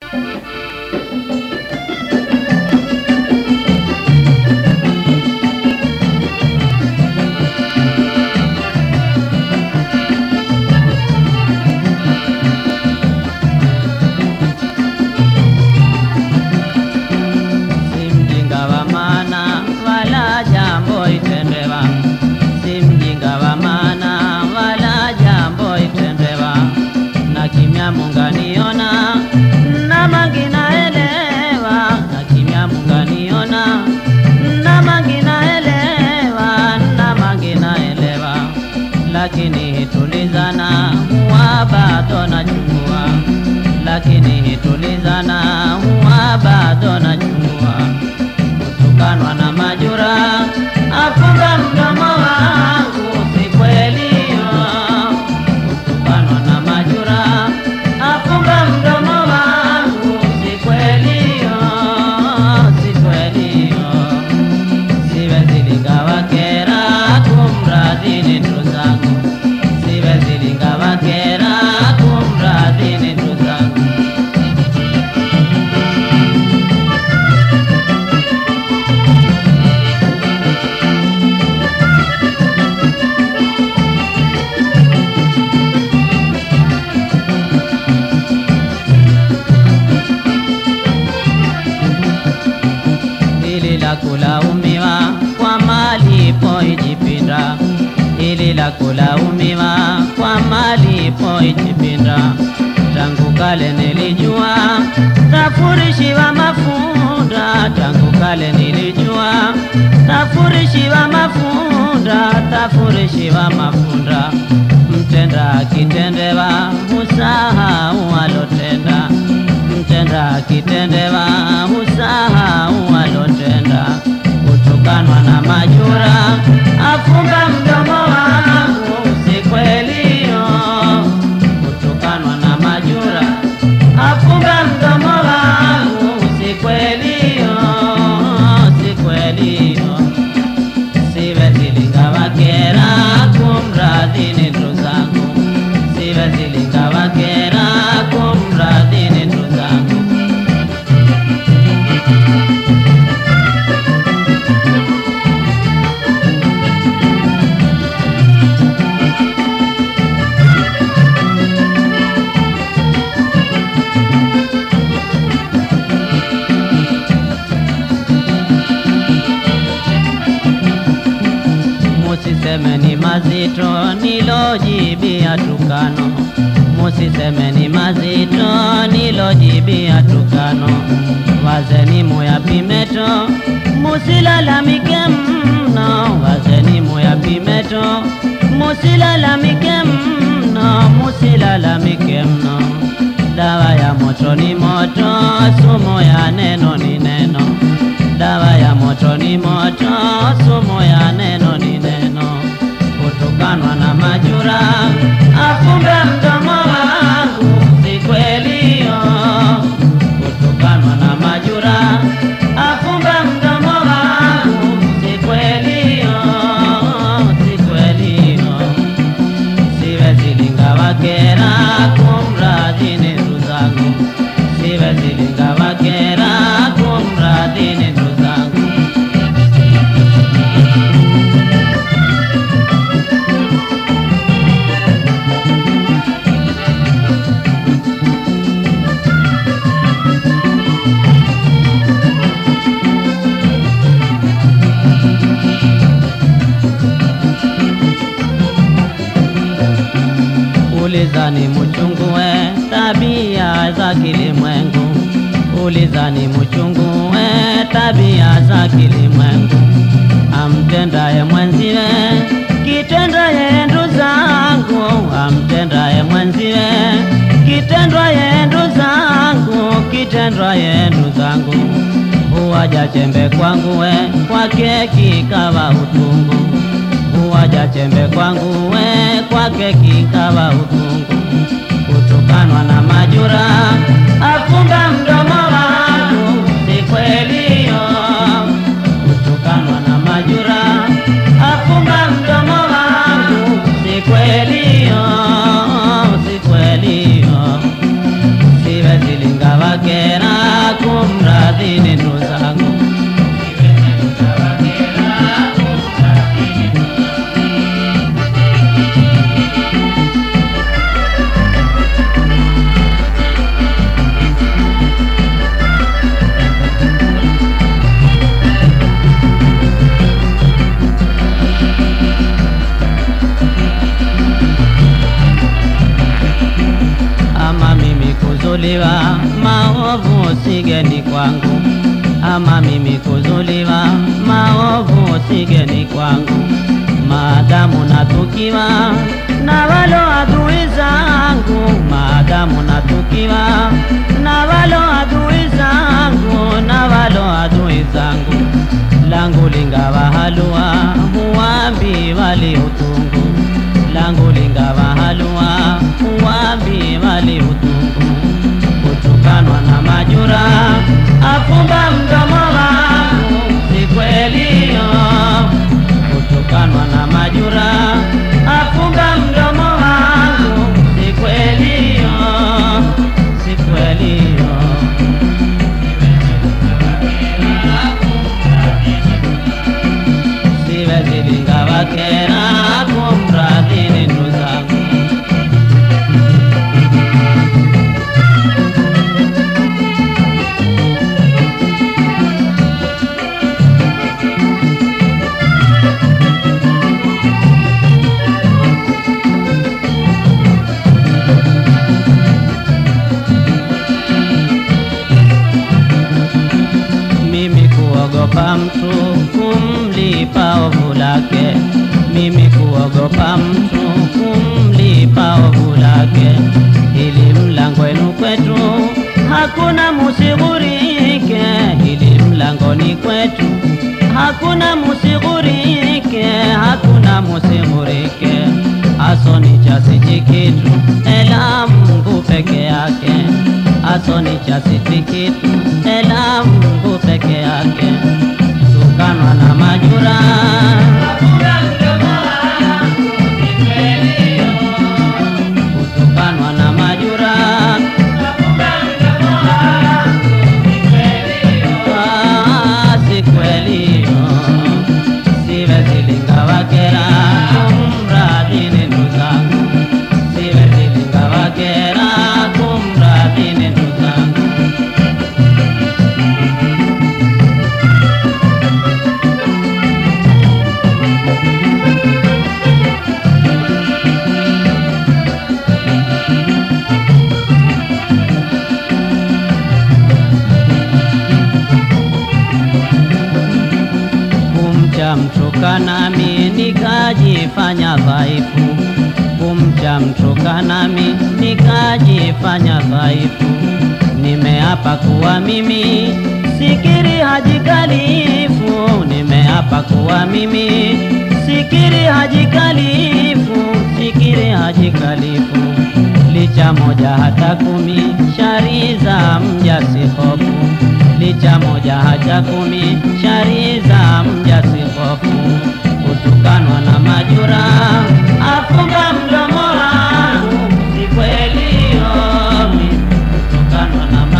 si mjinga wa maana wala jambo itendewa, si mjinga wa maana wala jambo itendewa, na kimya munganiona na manginaelewa, na kimya munganiona na manginaelewa, na manginaelewa, lakini hitulizana huwa bado nachukua lakini hitulizana huwa bado nachukua kutukanwa na majura afunga mdomo wangu si kweli kutukanwa na majura afunga mdomo wangu si kweli si kweli siwezi lingawa kera kumradhi ni ndugu zangu siwezi lingawa kera kumradhi ni ndugu zangu hili la kulaumiwa kwa malipo ijipinda, hili la kulaumiwa kwa malipo ijipinda. Tangu kale nilijua tafurishiwa mafunda, tangu kale nilijua tafurishiwa mafunda, tafurishiwa mafunda. Mtenda akitendewa husahau alotenda mtenda akitendewa husahau alotenda. Kutukanwa na majura afunga mdomo wangu, si kweli yo. Kutukanwa na majura afunga mdomo wangu, si kweli yo, si kweli yo. Siwezi lingawa kera kumradhi ni ndugu zangu, siwezi lingawa kera kumradhi ni ndugu zangu. Musiseme ni mazito nilojibia tukano, musiseme ni mazito nilojibia tukano. Wazeni muyapimeto, musilalamike mno. Wazeni muyapimeto, musilalamike mno, musilalamike mno. Dawa ya moto ni moto, sumu ya neno ni neno. Dawa ya moto ni moto, sumu ya neno ni neno. Kutukanwa na majura, afunge mdomo wangu, si kweli yo. Kutukanwa na majura, afunge mdomo wangu, si kweli yo, si kweli yo. Siwezi lingawa kera kumradhi ni ndugu zangu, siwezi lingawa kera kumradhi ni ndugu zangu. Ulizani mchungue tabia za kilimwengu, ulizani mchungue tabia za kilimwengu. Amtendaye mwenziwe kitendaye ndu zangu, amtendaye mwenziwe kitendwaye ndu zangu, kitendwaye ndu zangu. Huwaja chembe kwangu we, kwake kikawa utungu huwaja chembe kwangu we, kwake kikawa utungu. Kutukanwa na majura, afunga mdomo wangu, si kweli yo. Kutukanwa na majura, afunga mdomo wangu, si kweli yo, si kweli yo. Siwezi linga wake kumradhini ndugu zangu ama mimi kuzuliwa maovu sigeni kwangu, ama mimi kuzuliwa maovu sigeni kwangu, maadamu natukiwa na walo adui zangu, maadamu natukiwa na walo adui zangu, na walo adui zangu, langu lingawa halua huambi wali utungu langu lingawa halua uwambi wali utungu kutukanwa na majura afumba mdomo wangu si kwelio kutukanwa na majura afumba mdomo wangu si kwelio si kwelio siwezi lingawa kera kumradhini ndugu zangu mimi kuogopa mtu kumlipa ovu lake, mimi kuogopa mtu kumlipa ovu lake, ili mlangwenu kwetu hakuna musighurike, ili mlangoni kwetu hakuna musighurike, hakuna musighurike, asoni chasi kitu ela Mungu peke yake, asoni chasi kitu ela Mungu peke yake, tukanwa na majura kutukanwa na majura Ah, si kweli siwezi lingawa kera kumradhini ndugu zangu siwezi lingawa kera kumradhini ndugu zangu kumcha mtoka nami nikajifanya dhaifu, kumcha mtoka nami nikajifanya dhaifu. Nimeapa kuwa mimi sikiri haji kalifu, nimeapa kuwa mimi sikiri haji kalifu, sikiri haji kalifu licha moja hata kumi, shari za mja si hofu. Licha moja hata kumi, shari za mja si hofu. Kutukanwa na majura, afunga mdomo wangu, si kweli yomi. Kutukanwa na